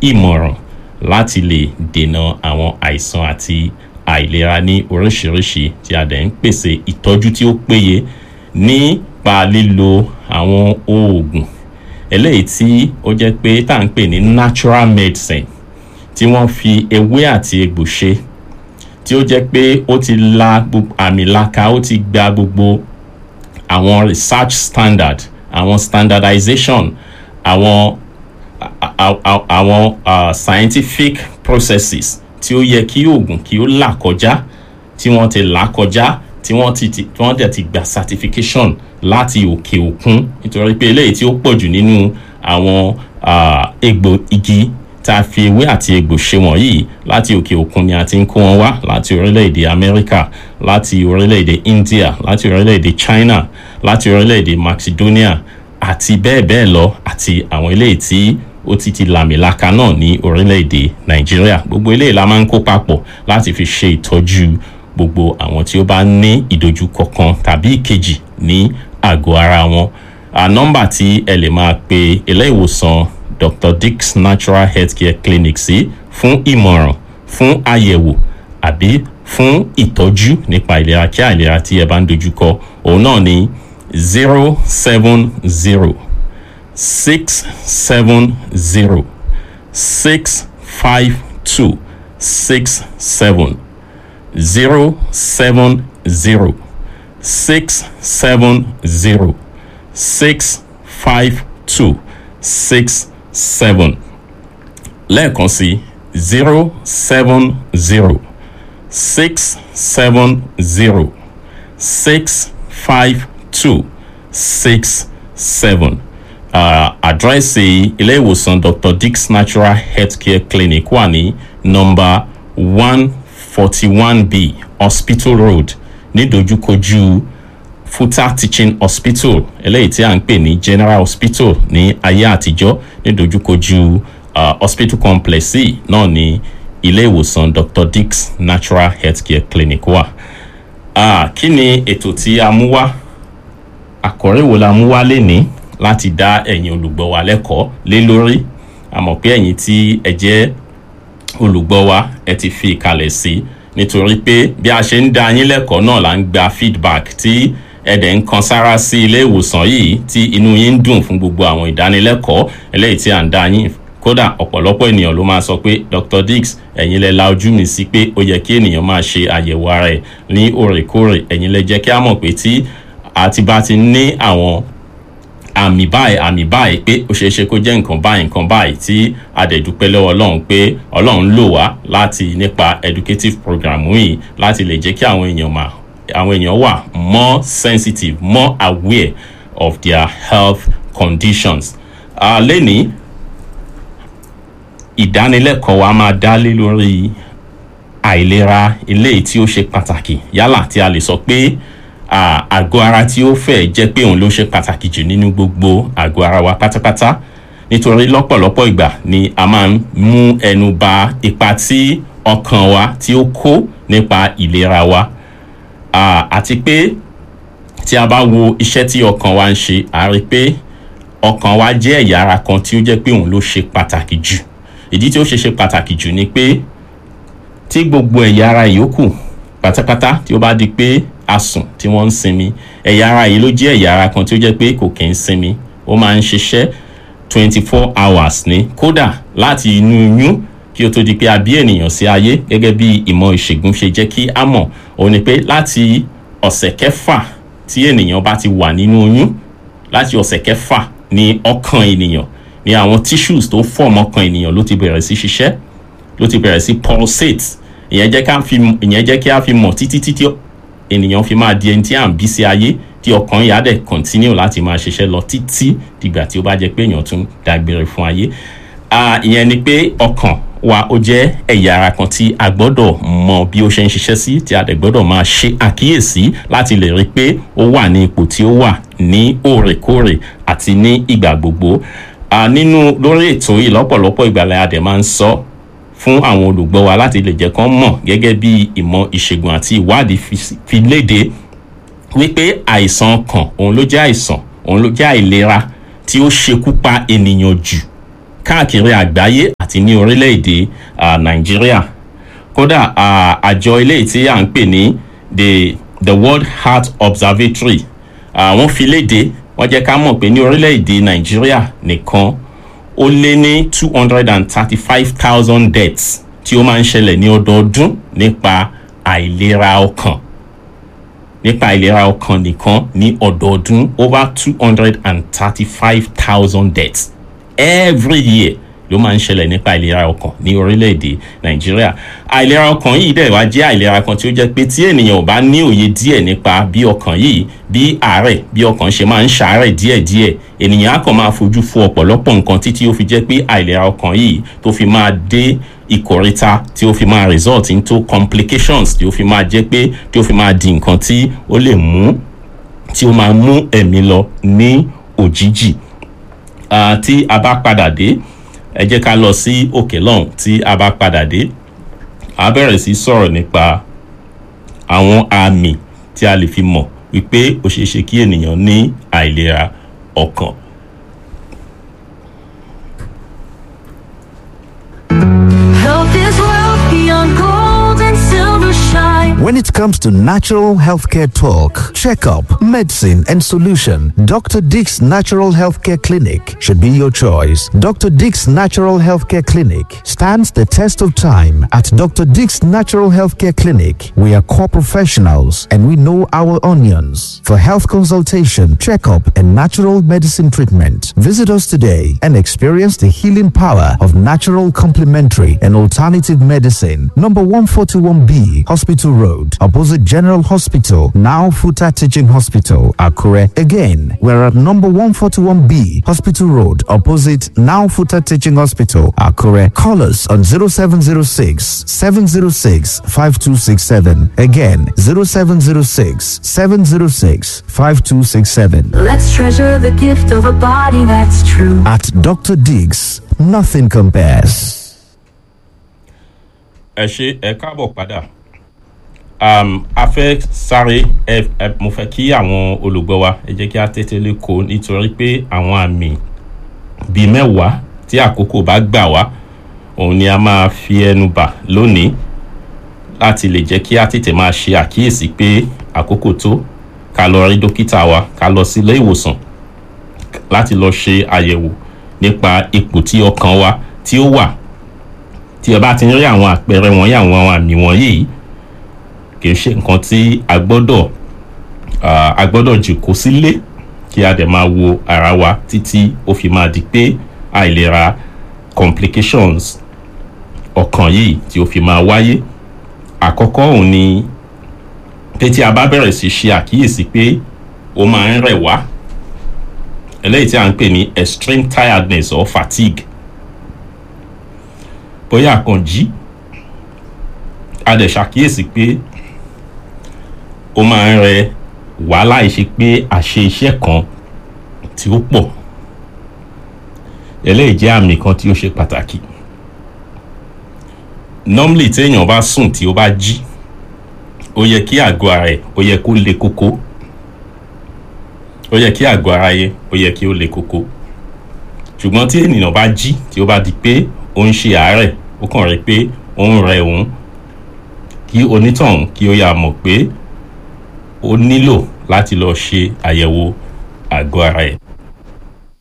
ìmọ̀ràn láti lè dènà àwọn àìsàn àti àìlera ní oríṣiríṣi tí a dẹ̀ ń pèsè ìtọ́jú tí ó péye nípa lílo àwọn oògùn eléyìí tí ó jẹ́ pé tá à ń pè ní natural medicine tí wọ́n fi ewé àti egbò ṣe tí ó jẹ́ pé ó ti la àmì laka ó ti gba gbogbo àwọn research standard àwọn standardization àwọn àwọn uh, scientific processes tí ó yẹ kí oògùn kí ó là kọjá tí wọ́n ti là kọjá tí wọ́n ti tí wọ́n dẹ̀ ti gba certification láti òkè òkun nítorí pé eléyìí tí ó pọ̀ jù nínú àwọn egbò igi tá a fi ewé àti egbò ṣe wọ̀nyí láti òkè òkun ni a ti ń kó wọn wá láti orílẹ̀-èdè Amẹ́ríkà láti orílẹ̀-èdè India láti orílẹ̀-èdè China láti orílẹ̀-èdè Macedonia àti bẹ́ẹ̀ bẹ́ẹ̀ lọ àti àwọn eléyìí tí ó ti ti làmìlaka náà ní orílẹ̀-èdè Nàìjíríà gbogbo eléyìí la máa ń kó papọ̀ láti fi ṣe ìtọ́jú gbogbo àwọn tí ó bá ní ìdojúkọ kan tàbí ìkejì ní àgọ́ ara wọn nọ́mbà tí ẹ lè máa pe ilé ìwòsàn Dr. Dick's Natural Healthcare Clinic sí fún ìmọ̀ràn fún àyẹ̀wò àbí fún ìtọ́jú nípa ìlera kí àìlera tí ẹ bá ń dojúkọ òun náà ní zero seven zero six seven zero six five two six seven zero seven zero six seven zero six five two six seven lẹ́ẹ̀kan sí zero seven zero six seven zero six five two six seven àdírẹ́sì ilé ìwòsàn Dr. Dick's Natural Healthcare Clinic wà ní nọ́mbà one forty one b Hospital Road nídojúkojú Futa Teaching Hospital eléyìí tí a ń pè ní General Hospital ní ayé àtijọ́ nídojúkojú uh, hospital complex yìí náà ní ilé ìwòsàn Dr. Dick's Natural Healthcare Clinic wà. Uh, kí ni ètò tí a mú wá àkọ́rí wo la mú wá lénìí láti dá ẹ̀yin olùgbọ́ wa lẹ́kọ̀ọ́ lé lórí a mọ̀ pé ẹ̀yin tí ẹ jẹ́ olùgbọ́ wa ẹ ti fi ìkàlẹ̀ sí nítorí pé bí a ṣe ń dá yín lẹ́kọ̀ọ́ náà là ń gba feedback tí ẹ dẹ̀ ń kan sára sí ilé ìwòsàn yìí tí inú yín ń dùn fún gbogbo àwọn ìdánilẹ́kọ̀ọ́ eléyìí tí à ń dá yín kódà ọ̀pọ̀lọpọ̀ ènìyàn ló máa sọ pé Dr. Diggs ẹ̀yin lẹ la ojú mi sí pé ó yẹ kí ènìyàn máa ṣe àyẹ̀wò ara ẹ̀ ní òrèkóòrè ẹ̀yin lẹ jẹ́ kí a mọ̀ pé tí àti bá ti ní àwọn àmì báyìí àmì báyìí pé ó ṣeé ṣe kó jẹ́ nǹkan báyìí nǹkan báyìí tí a dẹ̀ dúpẹ́ lọ́wọ́ ọlọ́run pé ọlọ́run lò wá láti nípa educative program yìí láti lè jẹ́ kí àwọn èèyàn mà àwọn èèyàn wà more sensitive more aware of their health conditions. Uh, lẹ́ni ìdánilẹ́kọ̀ọ́ wa máa dá lé lórí àìlera eléyìí tí ó ṣe pàtàkì yálà tí a lè sọ pé àgọ́ ara tí ó fẹ́ jẹ́ pé òun ló ṣe pàtàkì jù nínú gbogbo àgọ́ ara wa pátápátá nítorí lọ́pọ̀lọpọ̀ ìgbà ni a máa ń mú ẹnu ba ipa tí ọkàn wa tí ó kó nípa ìlera wa àti pé tí a bá wo iṣẹ́ tí ọkàn wa ń ṣe a rí pé ọkàn wa jẹ́ ẹ̀yà ara kan tí ó jẹ́ pé òun ló ṣe pàtàkì jù ìdí tí ó ṣe ṣe pàtàkì jù ni pé tí gbogbo ẹ̀yà ara yòókù pátápátá tí ó bá di pé a sùn tí wọ́n ń sinmi ẹ̀yà ara yìí ló jẹ́ ẹ̀yà ara kan tí ó jẹ́ pé kò kì í sinmi ó máa ń ṣiṣẹ́ twenty four hours ní kódà láti inú oyún kí ó tó di pé a bí ènìyàn sí ayé gẹ́gẹ́ bí ìmọ̀ ìṣègùn ṣe jẹ́ kí a mọ̀ òun ni pé láti ọ̀sẹ̀ kẹfà tí ènìyàn bá ti wà nínú oyún láti ọ̀sẹ̀ kẹfà ní ọkàn ènìyàn ní àwọn tissues tó form ọkàn ènìyàn ló ti bẹ̀rẹ̀ sí ṣiṣẹ́ ló ti bẹ̀rẹ̀ sí pulsate ìyẹn jẹ́ ká fi ìyẹn jẹ́ kí a fi mọ̀ títí títí ènìyàn fi máa di ẹni tí à ń bí sí ayé tí ọkàn yà dẹ̀ continue láti máa ṣiṣẹ́ lọ títí dìgbà tí ó bá jẹ́ pé èèyàn tún dágbére fún ayé ìyẹn ni pé ọkàn wa ó jẹ́ ẹ̀yà ara kan tí a gbọ́dọ̀ mọ bí ó ṣe ń ṣiṣẹ́ sí tí a dẹ̀ gbọ́dọ̀ máa ṣe àkíyèsí láti lè rí i pé ó wà ní ipò tí ó wà ní òrèkóòrè àti ní ìgbà gbogbo nínú lórí ètò yìí lọ́pọ̀lọpọ̀ ìgbàlẹ̀ adẹ̀ máa ń sọ fún àwọn olùgbọ́ wa láti lè jẹ́ kán mọ̀ gẹ́gẹ́ bí ìmọ̀ ìṣègùn àti ìwádìí fi léde wípé àìsàn ọkàn òun ló jẹ́ àìsàn òun ló jẹ́ àìlera tí ó ṣekú pa ènìyàn jù káàkiri àgbáyé àti ní orílẹ̀-èdè ah, nàìjíríà kódà ah, àjọ ilé tí à ń pè ní the the world heart observatory ah, wọ́n fi léde wọ́n jẹ́ ká mọ̀ pé ní orílẹ̀-èdè nàìjíríà nìkan ó lé ní two hundred and thirty-five thousand deaths tí ó máa ń ṣẹlẹ̀ ní ọdọọdún nípa àìlera ọkàn nípa ìlera ọkàn nìkan ní ọdọọdún over two hundred and thirty-five thousand deaths every year ló máa ń ṣẹlẹ̀ nípa ìlera ọkàn ní orílẹ̀-èdè nàìjíríà àìlera ọkàn yìí dẹ̀ wá jẹ́ àìlera kan tí ó jẹ́ pé tí ènìyàn ò bá ní òye díẹ̀ nípa bí ọkàn yìí bí àárẹ̀ bí ọkàn ṣe máa ń ṣàárẹ̀ díẹ̀díẹ̀ ènìyàn á kàn máa fojú fo ọ̀pọ̀lọpọ̀ nǹkan títí ó fi jẹ́ pé àìlera ọkàn yìí tó fi máa dé ìkórìtà tí ó fi máa result into complications tí ó fi máa jẹ́ pé tí ó fi máa di nǹkan tí ó lè mú tí ó máa mú ẹ̀mí lọ ní òjijì Ah, tí a bá padà dé ẹ jẹ́ ká lọ sí òkè lọ́hùn tí a bá padà dé a bẹ̀rẹ̀ sí sọ̀rọ̀ nípa àwọn àmì tí a lè fi mọ̀ wípé ó ṣeé ṣe kí ènìyàn ní àìlera ọkàn. Health is wealth beyond gold and silver shine. When it comes to natural healthcare talk, checkup, medicine, and solution, Dr. Dick's Natural Healthcare Clinic should be your choice. Dr. Dick's Natural Healthcare Clinic stands the test of time. At Dr. Dick's Natural Healthcare Clinic, we are core professionals and we know our onions. For health consultation, checkup, and natural medicine treatment, visit us today and experience the healing power of natural complementary and alternative medicine. Number 141B, Hospital Road, opposite General Hospital, now Futa Teaching Hospital, Akure. Again, we're at number 141B, Hospital Road, opposite now Futa Teaching Hospital, Akure. Call us on 0706 706 5267. Again, 0706 706 5267. Let's treasure the gift of a body that's true. At Dr. Diggs, nothing compares. ẹ ṣe ẹ káàbọ̀ padà um, a fẹ́ sáré ẹ ẹ mo fẹ́ kí àwọn olùgbọ́ wa ẹ jẹ́ kí a tètè lè kó nítorí pé àwọn àmì bíi mẹ́wàá tí àkókò bá gbà wá òun ni a máa fi ẹnu bà lónìí láti lè jẹ́ kí a tètè máa ṣe àkíyèsí pé àkókò tó ká lọ rí dókítà wa ká lọ sí ilé ìwòsàn láti lọ ṣe àyẹ̀wò nípa ipò tí ọkàn wa tí ó wà tí ẹ bá ti ń rí àwọn àpẹẹrẹ wọ̀nyí àwọn àmì wọ̀nyí kì í ṣe nǹkan tí a gbọ́dọ̀ ah, a gbọ́dọ̀ jòkó sílé kí a dẹ̀ máa wo ara wa títí ó fi máa di pé àìlera complications ọkàn yìí tí ó fi máa wáyé àkọ́kọ́ òun ni pé tí a bá bẹ̀rẹ̀ sí ṣe àkíyèsí pé ó máa ń rẹ̀ wá eléyìí tí a ń pè ní extreme tiredness or fatigue bóyá àkànjí a dẹ̀ ṣàkíyèsí pé ó máa ń rẹ wá láì ṣe pé àṣe iṣẹ́ kan tí ó pọ̀ eléyìí jẹ́ àmì kan tí ó ṣe pàtàkì normally téèyàn bá sùn tí ó bá jí ó yẹ kí àgọ́ ara ẹ̀ ó yẹ kó le kókó ó yẹ kí àgọ́ ara yẹ ó yẹ kí ó le kókó ṣùgbọ́n tí ènìyàn bá jí tí ó bá di pé ó ń ṣe àárẹ̀ ó kàn rí pé ó ń rẹ òun kí onítọ̀hún kí ó yà mọ̀ pé ó nílò láti lọ ṣe àyẹ̀wò àgọ́ ara ẹ̀